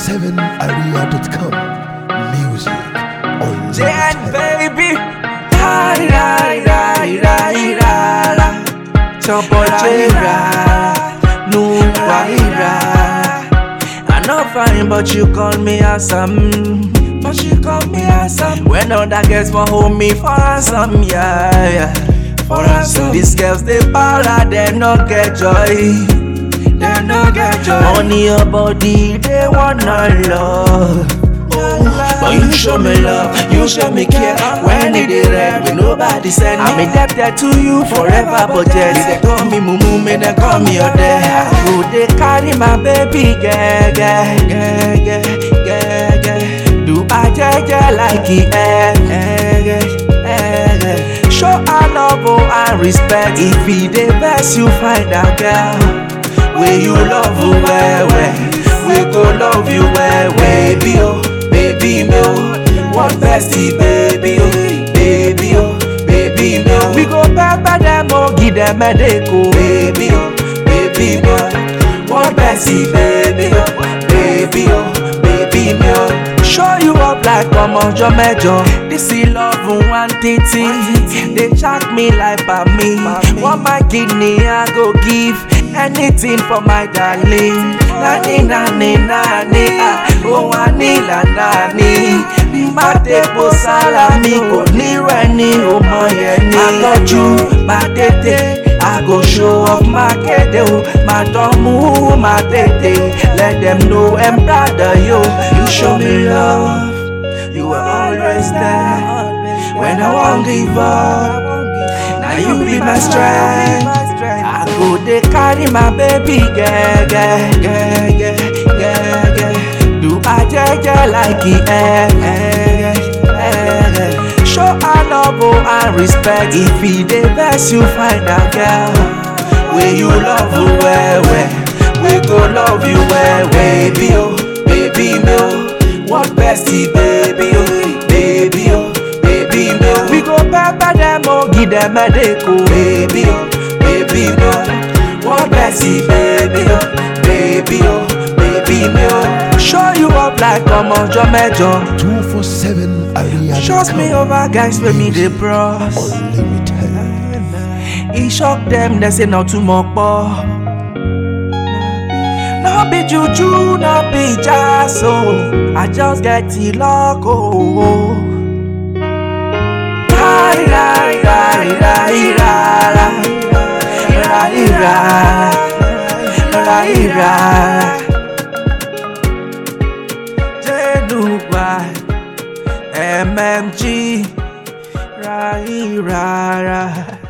247area.com. Music on JN baby. Ra ra ra ra ra ra. Chopo Jera. No ra I not fine, but you call me handsome. But you call me handsome. When other girls want hold me for handsome, yeah, yeah. For handsome. These girls they para, they no get joy. They no get joy. Money your body, they wanna love. But you show me love, you show me care When it is red, when nobody send me I'm indebted to you forever But yes, they call me mumu, me they call me your dad Who they carry my baby, yeah, yeah, yeah, yeah, yeah, yeah Do I jeje like it, eh, eh, eh, eh, eh. Show our love oh, and respect If he dey best, you find a girl Way you love you well, well We go love you well, baby, oh baby me oh One bestie baby oh Baby oh, baby me oh We go pepper them oh Give them a deco Baby oh, baby me oh One bestie baby oh Baby oh, baby me oh Show you up like ọmọjọ mẹ́jọ This is love one titi They check me like by me Want my kidney I go give Anything for my darling Nani nani nani ah Ohun ànílà nani Mbàdépo sálámì kò ní rẹ̀ ní ọmọ yẹn ní. Àtọ́jú máa tètè I go show off my kéde o Máa dánmú máa tètè Let them know I'm proud of you You show me love You were always there When I won't give up Now you be my strength I go dey carry my baby yeah, yeah, yeah, yeah, yeah, yeah. Do I jeje like it eh, eh, eh, eh. Show our love oh, and respect If he dey vex you find a girl Wey you love you well well We go love you well baby oh Baby me oh What bestie baby oh Baby oh Baby me oh We go pepper them oh Give them a deco Baby oh Baby me oh What bestie baby oh Baby oh Baby me oh Show you up like ọmọjọ mẹ́jọ 247area.com. Trust me over guys wey me dey bros Unlimited. E shock dem dem say na too much pọ̀. No be juju, no be jazz o, I just get the luck o. Rai rai rai rai rai rai rai rai rai. Jenubai, MMG, rai rai rai.